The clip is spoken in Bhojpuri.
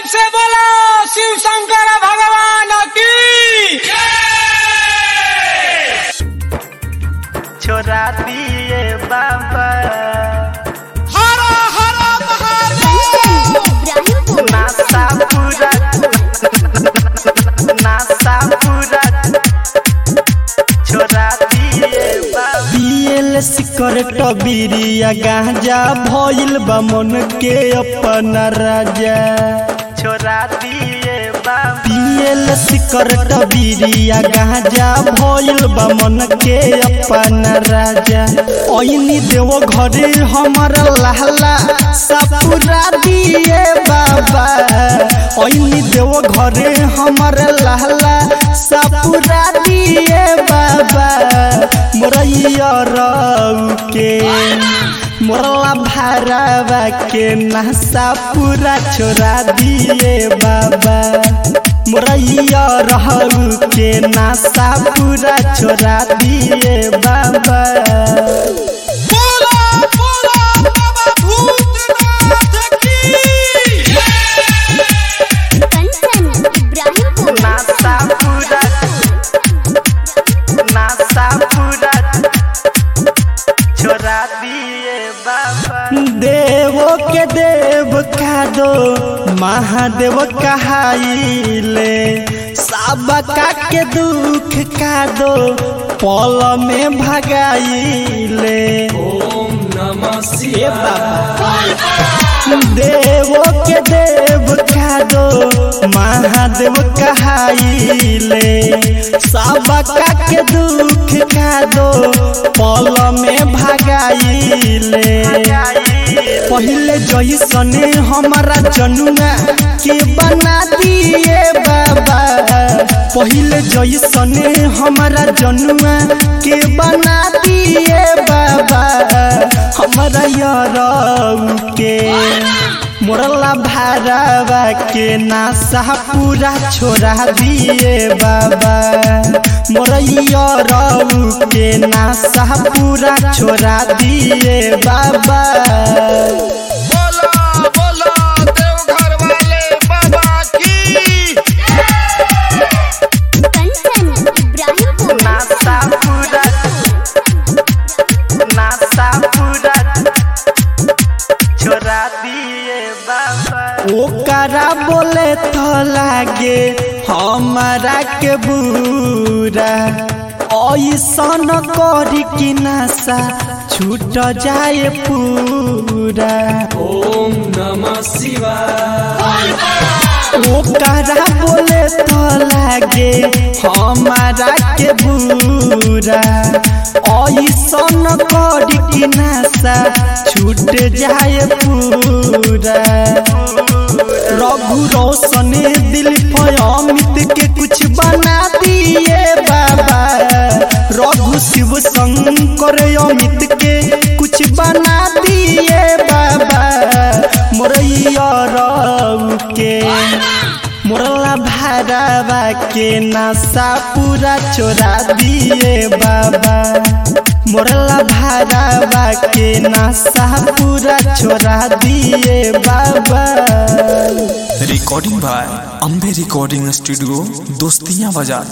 से बोलो शिव शंकर भगवान की छोरा दिए बाबा हरा हरा महादेव नासा पूरा नासा पूरा छोरा दिए बाबा पियल सिकरेट बीरिया गांजा भइल बा मन के अपना राजा छोरा दिए बाबा पियल सिकरेट बीरिया गांजा भइल बा मन के अपना राजा ओइनी देव घरे हमर लहला सपुरा दिए बाबा ओइनी देव घरे हमर लहला सपुरा दिए बाबा मोरैया रऊ के मोरला भरावा के नहसा पूरा छोड़ा दिए बाबा मोरैया रहू के नासा पूरा छोड़ा दिए बाबा बोलो बोलो बाबा भूतनाथ की कंचन इब्राहिमपुर नासा पूरा नासा पूरा छोरा दिए बाबा देवो के देव का दो महादेव कहाइले सबका के दुख का दो पल में भगाइले ओम नमः देवो के देव का दो महादेव कहाइले सबका के दुख का दो पल में भगाइले पहले जैसने हमारा जनुआ के बना दिए बाबा पहले जैसने हमारा जनुआ के बना दिए बाबा हमारा यार के मोरला भारावा के नासा पूरा छोड़ा दिए बाबा मोरैया रऊ के नासा पूरा छोड़ा दिए बाबा बोलो बोलो देवघर वाले बाबा की कंचन इब्राहिमपुर नासा पूरा नासा पूरा छोरा दिए बाबा ओकरा बोले तो लागे हमारा के बुरा ऐसन करी कि नशा छूट जाए पूरा ओकरा बोले तो लागे हमारा के बुरा ऐसन करी कि नशा छूट जाए पूरा रघु रोशन दिल पर अमित के कुछ बना दिए बाबा रघु शिव शंकर अमित के कुछ बना दिए बाबा मोरैया रऊ के मोरला भारावा के नशा पूरा छोड़ा दिए बाबा मोरला भारावा के नशा पूरा छोड़ा दिए बाबा recording by Ambe recording studio दोस्तियां बाजार